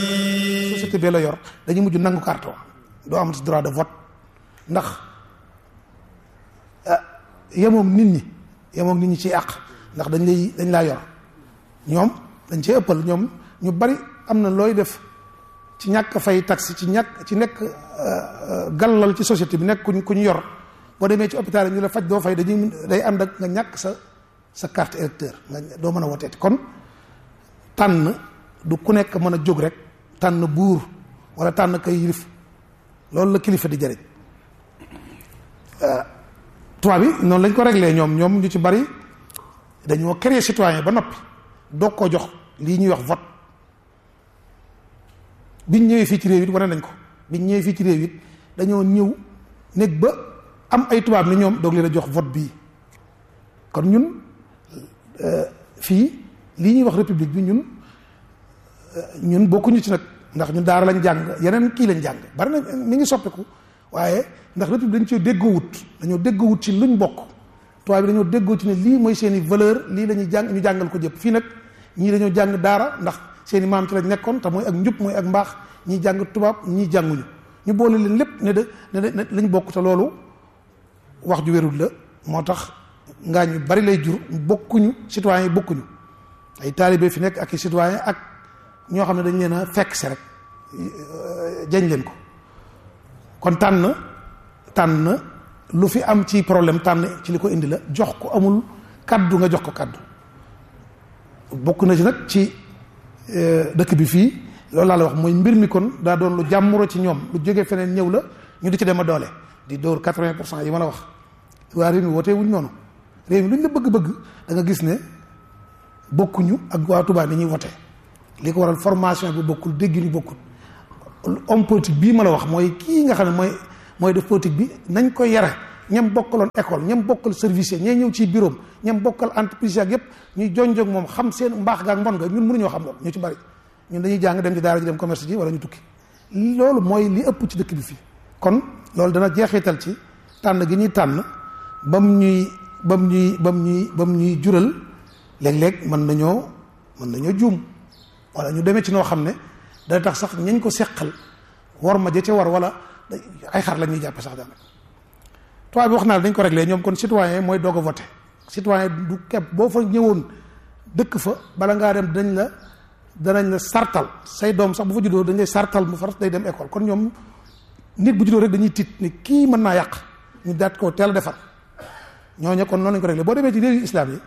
société bi la yor dañuy mujj nangu carton doo amati droit de vote ndax yemoom nit ñi yemoom nit ñi ci àq ndax dañ lay dañ laa yor ñoom dañ cee ëppal ñoom ñu bari am na looy def ci ñàkk fay taxe ci ñàkk ci nekk gàllal ci société bi nekk ku ñu yor boo demee ci hôpital yi ñu la faj doo fay dañuy day ànd ak nga ñàkk sa sa carte électeur nga doo mën a woteeti kon tànn du ku nekk mën a jóg rek tànn buur wala tànn kay yilif loolu la kilifa di jëriñ tubaab bi noonu lañ ko réglé ñoom ñoom ñu ci bari dañoo créer citoyen ba noppi doog koo jox lii ñuy wax vote biñ ñëwee fii ci réew it wane nañ ko biñ ñëwee fii ci réew it dañoo ñëw nekk ba am ay tubaab ni ñoom doog leen a jox vote bii kon ñun fii lii ñuy wax république bi ñun ñun bokkuñu ci nag ndax ñun daara lañ jàng yeneen kii lañ jàng bari na mi ngi soppiku waaye ndax république dañ cee déggoowut dañoo déggoowut ci luñ bokk tubaab bi dañoo déggoo ci ne lii mooy seen i valeur lii la ñuy jàng ñu jàngal ko jëpp fii nag ñii dañoo jàng daara ndax seen i maam ci lañ nekkoon te mooy ak njub mooy ak mbaax ñii jàng tubaab ñii jànguñu ñu boole leen lépp ne de ne de lañ bokk te loolu wax ju wérul la moo tax ngaa ñu bari lay jur bokkuñu citoyen yi bokkuñu ay taalibe fi nekk ak i citoyen ak ñoo xam ne dañ leen a fekk si rek jañ leen ko kon tànn tànn lu fi am ci problème tànn ci li ko indi la jox ko amul kaddu nga jox ko kaddu bokk na ci nag ci dëkk bi fii loolu laa la wax mooy mbir mi kon daa doon lu jàmmuro ci ñoom lu jógee feneen ñëw la ñu di ci dem a doole di dóor quatre-vingt pour cent yi ma la wax waa réew mi wootee wuñ noonu réew mi lu ñu la bëgg-bëgg da nga gis ne bokkuñu ak waa Tuubaa ni ñuy wote li ko waral formation bi bokkul dégg ñu bokkul homme politique bii ma la wax mooy kii nga xam ne mooy mooy def politique bi nañ ko yare ñam bokkaloon école ñam bokkal service ñee ñëw ci bureau ñam bokkal entreprise ak yépp ñuy jonjog moom xam seen mbaax ga ak mbon ga ñun mënuñoo xam loolu ñu ci bari ñun dañuy jàng dem ci daara ji dem commerce ji wala ñu tukki loolu mooy li ëpp ci dëkk bi fii kon loolu dana jeexital ci tànn gi ñuy tànn bam ñuy bam ñuy bam ñuy bam ñuy jural léeg-léeg mën nañoo mën nañoo juum wala ñu demee ci noo xam ne dana tax sax ñañ ko seqal war ma ja ca war wala ay xar la ñuy jàppe sax daanaka tubaab bi wax naa dañ ko réglé ñoom kon citoyen mooy doog a voté citoyen du kepp boo fa ñëwoon dëkk fa bala ngaa dem dañ la danañ la sartal say doom sax bu fa juddoo dañ lay sartal mu far day dem école kon ñoom nit bu juddoo rek dañuy tiit ni kii mën naa yàq ñu daat ko teel a defar ñooñu kon noonu lañ ko réglé boo demee ci réewu islam yi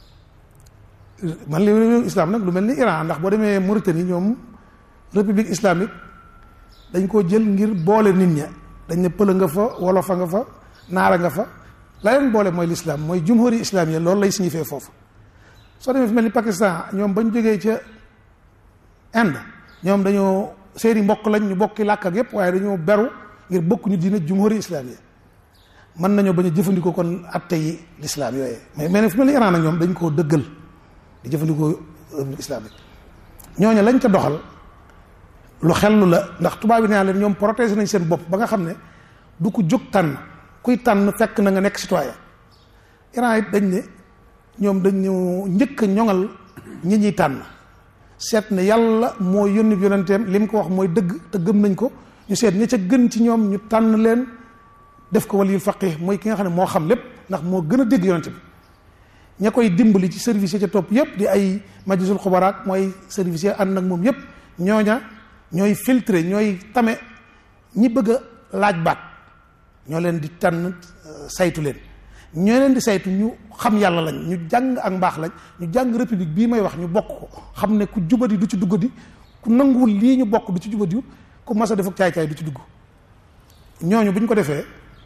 man li réewu islam nag lu mel ni Iran ndax boo demee Mauritanie ñoom république islamique dañ koo jël ngir boole nit ña dañ ne pël nga fa wolofa nga fa naara nga fa la leen boole mooy l'islam mooy jumhuri islam yi loolu lay signifié foofu soo demee fi mel ni Pakistan ñoom bañ jógee ca Inde ñoom dañoo seeni mbokk lañ ñu bokki làkk ak yépp waaye dañoo beru ngir bokk ñu diine jumhuri islam yi mën nañoo bañ a jëfandikoo kon atte yi l'islam yooyee mais mais fi mel ni Iran ak ñoom dañ koo dëggal di jëfandikoo république islamique ñooñu lañ ca doxal lu xellu la ndax tubaab yi nee leen ñoom protéger nañ seen bopp ba nga xam ne du ko jóg tànn kuy tànn fekk na nga nekk citoyen Iran it dañ ne ñoom dañu njëkk a ñoŋal ñi ñuy tànn seet ne yàlla moo yónni yonenteem li mu ko wax mooy dëgg te gëm nañ ko ñu seet ña ca gën ci ñoom ñu tànn leen def ko waliyul faqih mooy ki nga xam ne moo xam lépp ndax moo gën a dégg yonente bi ña koy dimbali ci service yi ca topp yépp di ay majlisul xubaraak mooy service yi ànd nag moom yépp ñooña ñooy filtré ñooy tame ñi bëgg a laaj baat ñoo leen di tànn saytu leen ñoo leen di saytu ñu xam yàlla lañ ñu jàng ak mbaax lañ ñu jàng république bii may wax ñu bokk ko xam ne ku jubadi du ci duggadi ku nanguwul lii ñu bokk du ci jubadi ku mas a def ak caay-caay du ci dugg ñooñu bu ñu ko defee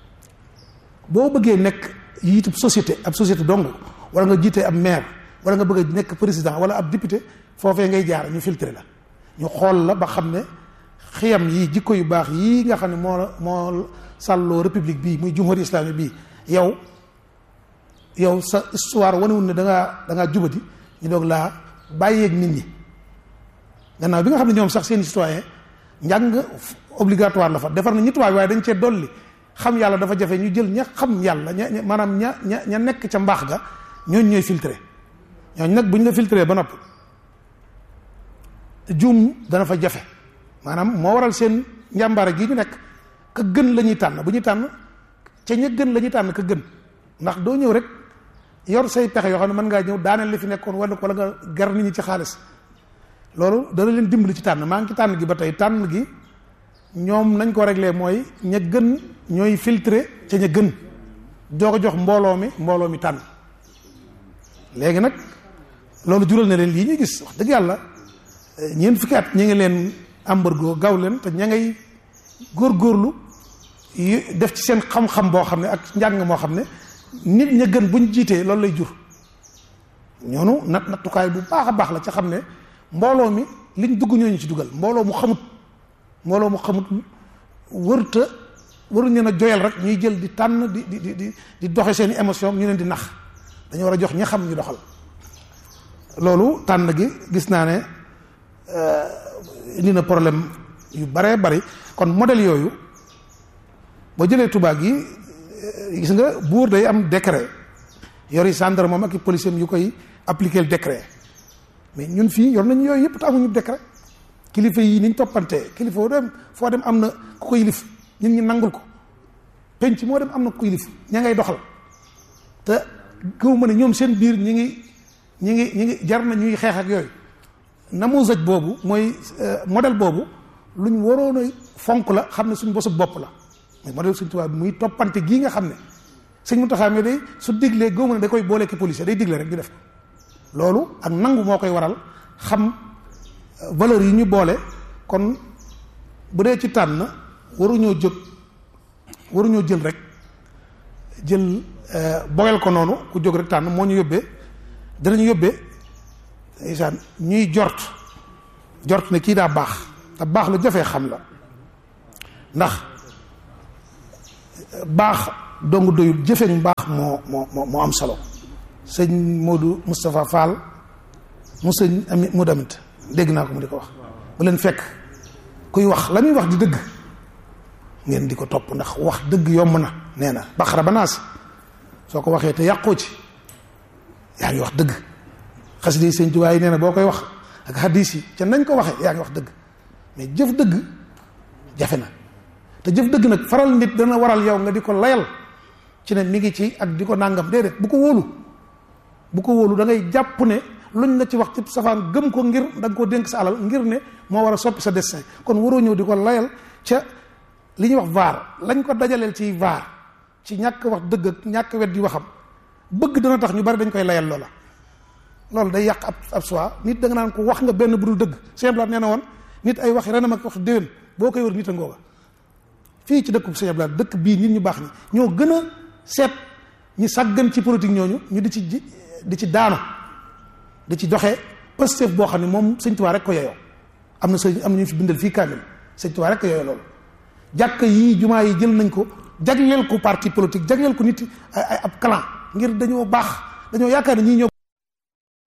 boo bëggee nekk yiitub société ab société dong wala nga jiite ab maire wala nga bëgg a nekk président wala ab député foofee ngay jaar ñu filtré la ñu xool la ba xam ne xiyam yii jikko yu baax yii nga xam ne moo moo sàlloo république bii muy jumhuri islami bii yow yow sa histoire wanewul ne da ngaa da ngaa jubati ñu doog laa bàyyeeg nit ñi gannaaw bi nga xam ne ñoom sax seen citoyen njàng obligatoire la fa defar na ñi tubaab waaye dañ cee dolli xam yàlla dafa jafe ñu jël ña xam yàlla ña maanaam ña ña ña nekk ca mbaax ga ñooñ ñooy filtré ñooñ nag bu ñu la filtré ba noppi juum dana fa jafe maanaam moo waral seen njàmbaare gi ñu nekk ka gën la ñuy tànn bu ñuy tànn ca ña gën la ñuy tànn ka gën ndax doo ñëw rek yor say pexe yoo xam ne mën ngaa ñëw daaneel li fi nekkoon wala wala nga gar nit ñi ci xaalis loolu dana leen dimbali ci tànn maa ngi ci tànn gi ba tey tànn gi ñoom nañ ko réglé mooy ña gën ñooy filtré ca ña gën doo ko jox mbooloo mi mbooloo mi tànn léegi nag loolu jural na leen lii ñuy gis wax dëgg yàlla ñeent fukki at ñi ngi leen embargo gaw leen te ña ngay góorgóorlu def ci seen xam-xam boo xam ne ak njàng moo xam ne nit ña gën buñ jiitee loolu lay jur ñoonu nat nattukaay bu baax a baax la ca xam ne mbooloo mi liñ dugg ñooñu ci dugal mbooloo mu xamut mbooloo mu xamut wërta waruñ leen a joyal rek ñuy jël di tànn di di di di doxe seen i émotion ñu leen di nax dañu war a jox ñi xam ñu doxal loolu tànn gi gis naa ne indi na problème yu baree bari kon modèle yooyu boo jëlee tubaab gi gis nga buur day am décret yori gendarme moom ak i policier yu koy appliquer le décret mais ñun fii yor nañu yooyu yëpp te amuñu décret kilifa yi niñ toppantee kilifa foo dem foo dem am na ku ko yilif ñun ñi nangul ko penc moo dem am na ku ko yilif ña ngay doxal te gëw ma ne ñoom seen biir ñi ngi ñi ngi ñi ngi jar na ñuy xeex ak yooyu namuzaj boobu mooy modèle boobu luñ waroon a fonk la xam ne suñ bosu bopp la mais modèle suñ tubaab bi muy toppante gii nga xam ne sëñ Mountakha mi day su diglee gëw ma ne da koy boole ki policier day digle rek ñu def loolu ak nangu moo koy waral xam valeur yi ñu boole kon bu dee ci tànn waruñoo jóg waruñoo jël rek jël boyal ko noonu ku jóg rek tànn moo ñu yóbbee danañu yóbbee ndeysaan ñuy jort jort ne kii daa baax te baax lu jafee xam la ndax baax dong doyul jëfeñ baax moo moo moo am solo sëñ Modou Moustapha Fall mu sëñ ami mu damit dégg naa ko mu di ko wax bu leen fekk kuy wax la muy wax di dëgg ngeen di ko topp ndax wax dëgg yomb na nee na baxara ba naas soo ko waxee te yàqoo ci yaa ngi wax dëgg xasida yi sëñ Tuubaa yi nee na boo koy wax ak hadis yi ca nañ ko waxee yaa ngi wax dëgg mais jëf dëgg jafe na te jëf dëgg nag faral nit dana waral yow nga di ko layal ci ne mi ngi ci ak di ko nàngam déedéet bu ko wóolu bu ko wóolu da ngay jàpp ne luñ la ci wax ci safaan gëm ko ngir da nga koo dénk sa alal ngir ne moo war a soppi sa destin kon waroo ñëw di ko layal ca li ñuy wax vaar lañ ko dajaleel ci vaar ci ñàkk wax dëgg ak ñàkk wet di waxam bëgg dana tax ñu bari dañ koy layal loola loolu day yàq ab ab soi nit da nga naan ko wax nga benn bu dul dëgg Sëñ nee na woon nit ay wax renam ak wax déwén boo koy wër nit a ngooga fii ci dëkk bu Sëñ Abdou dëkk bii nit ñu baax ñi ñoo gën a seet ñi sàggan ci politique ñooñu ñu di ci di ci daanu di ci doxee Pastef boo xam ne moom Sëñ Tuubaa rek ko yeyoo am na sëñ am na ñu fi bindal fii kaamil Sëñ Tuubaa rek ko yeyoo loolu jàkk yii jumaa yi jël nañ ko jagleel ko parti politique jagleel ko nit ay ab clan ngir dañoo baax dañoo yaakaar ne ñii ñoo